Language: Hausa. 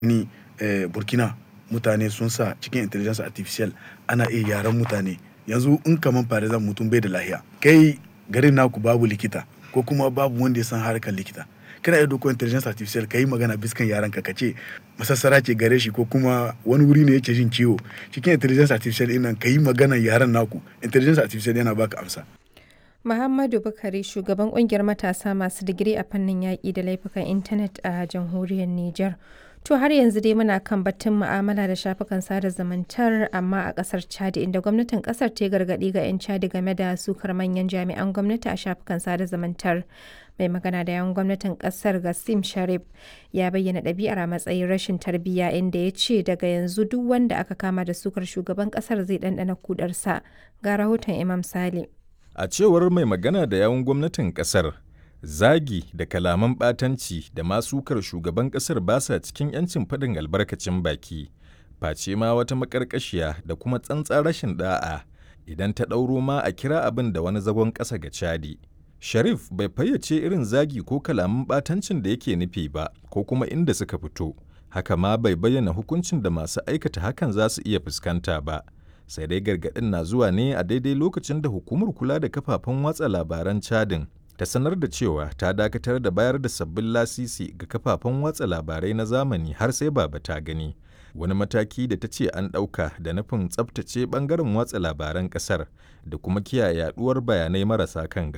ni eh, burkina mutane sun sa cikin intelligence artificial ana iya yaran mutane yanzu in kaman farizan mutum bai da lahiya kai garin naku babu likita ko kuma babu wanda ya san harkar likita kana iya doko intelligence artificial ka yi magana biskan yaran ka ce masassara ce gare shi ko kuma wani wuri ne yake jin ciwo cikin intelligence artificial ɗin nan ka yi magana yaran naku intelligence artificial yana baka amsa Muhammadu Bukari shugaban kungiyar matasa masu digiri a fannin yaƙi da laifukan intanet a jamhuriyar Nijar. To har yanzu dai muna kan batun mu'amala da shafukan sada zumuntar amma a ƙasar Chad inda gwamnatin ƙasar ta gargaɗi ga 'yan Chad game da sukar manyan jami'an gwamnati a shafukan sada zumuntar. Mai magana da yawan gwamnatin ƙasar Gassim Sharif ya bayyana ɗabi'ar a matsayin rashin tarbiyya inda ya ce daga yanzu duk wanda aka kama da sukar shugaban ƙasar zai ɗanɗana kudarsa. Ga rahoton Imam Sale. A cewar mai magana da yawun gwamnatin kasar, zagi da kalaman ɓatanci da masukar shugaban kasar ba sa cikin 'yancin faɗin albarkacin baki, face ma wata maƙarƙashiya da kuma tsantsan rashin ɗa'a idan ta ɗauro ma a kira abin da wani zagon ƙasa ga Chadi. Sharif bai fayyace irin zagi ko kalaman ɓatancin da yake nufi ba ko kuma inda suka fito, haka ma bai bayyana hukuncin da masu aikata hakan za su iya fuskanta ba. sai dai gargaɗin na zuwa ne a daidai lokacin da hukumar kula da kafafen watsa labaran cadin ta sanar da cewa ta dakatar da bayar da sabbin lasisi ga kafafen watsa labarai na zamani har sai baba ta gani wani mataki da ta ce an ɗauka da nufin tsabtace ɓangaren watsa labaran ƙasar da kuma kiyaye yaɗuwar bayanai marasa kan